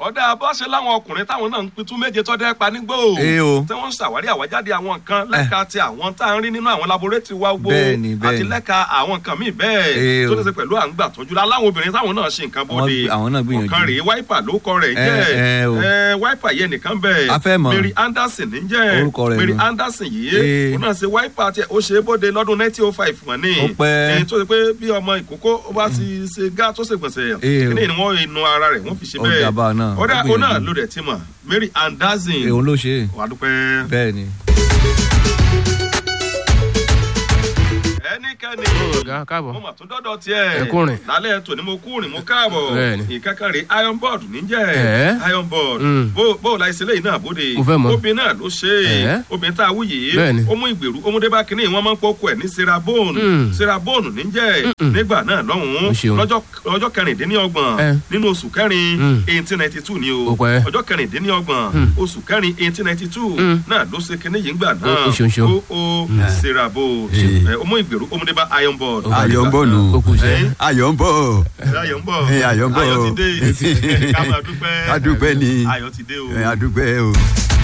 ọ̀dà bọ́sẹ̀ láwọn ọkùnrin táwọn náà ń pitú méje tọ́dẹ́ pa nígbò Ee o. tí wọ́n ń ṣàwárí àwájáde àwọn nǹkan lẹ́ka ti àwọn tá à ń rí nínú àwọn laboratory wa gbó Bẹ́ẹ̀ni, àti bẹ́ẹ̀ni. lẹ́ka àwọn nǹkan míì Ee bẹ́ẹ̀ o. tó ní ṣe pẹ̀lú à ń gbà tọ́jú la láwọn obìnrin táwọn náà ṣe nǹkan bóde Wọ́n- àwọn náà gbìyànjú. ọ̀kan rèé wáìpà ló kọ rẹ̀ Ẹ, jẹ́ ẹ, o. ẹ, wáìpà yẹn nìkan bẹ́ẹ̀ A fẹ́ mọ̀. Mary Anderson ní jẹ́ Orúkọ rẹ̀ Mary nù. Anderson yìí Ee. òun náà ṣe wáìpà tí ó ṣe é bóde lọ́dún 1905 wọ́n ní Ó pẹ́. èyí tó ṣe pé bí ọmọ ìkókó ó bá ti ṣe gá tó ṣe gbọ̀nsẹ̀ Ee, o. kíní ni wọ́n inú ara rẹ̀ wọ́n fi ṣe Ó bẹ́ẹ̀ dàbà náà, ó ọ̀dà gbìyànjú. òun náà ló dẹ̀ ti mọ̀ Mary Anderson òun ló ṣe é. wà á dúpẹ́. bẹ́ẹ̀ ni. ẹnikẹ́ni ọ̀gá káàbọ̀. mo mà tún dọ́dọ̀ tiẹ̀ Ẹ kúrin. lálẹ́ tòní mo kúrin mo káàbọ̀ Bẹ́ẹ̀ni. ìkẹ́kẹ́ rè iron board níjẹ́ Ẹ̀. iron board Mm. bó bó o la ìṣẹ̀lẹ̀ yìí náà bóde Mo fẹ́ mọ̀. obìnrin náà ló ṣe é Ẹ̀. obìnrin tá a wú yìí Bẹ́ẹ̀ni. ó mú ìgbèrú ó mú débà kínní wọ́n máa ń pọ́kọ ẹ̀ ní serabone Mm. serabone níjẹ́ nígbà náà lọ́hùn-ún Ó ṣeun. lọ́jọ́ lọ́jọ́ kẹrìndínlọ́gbọ̀n Ẹ̀. nínú oṣù kẹrin Mm. eighteen ninety two ni o Ó pẹ́. ọjọ́ kẹrìndínlọ́gbọ̀n Mm. oṣù kẹrin eighteen ninety two Mm. náà ló ṣe kínní yìí ńgbà náà Ó- ó ṣeun ṣeun. ó ó serabo Ṣeun. ẹ, ó mú ìgbèrú ó mú débà iron board ayọ̀ ń bọ̀ nù. ó kù sẹ́. Ẹ̀. ayọ̀ ń bọ̀. ayọ̀ ń bọ̀ Ẹ, ayọ̀ ń bọ̀. ayọ̀ ti dé ká máa dúpẹ́ Ká dúpẹ́ ni. ayọ̀ ti dé o. ẹ adúpẹ́ o.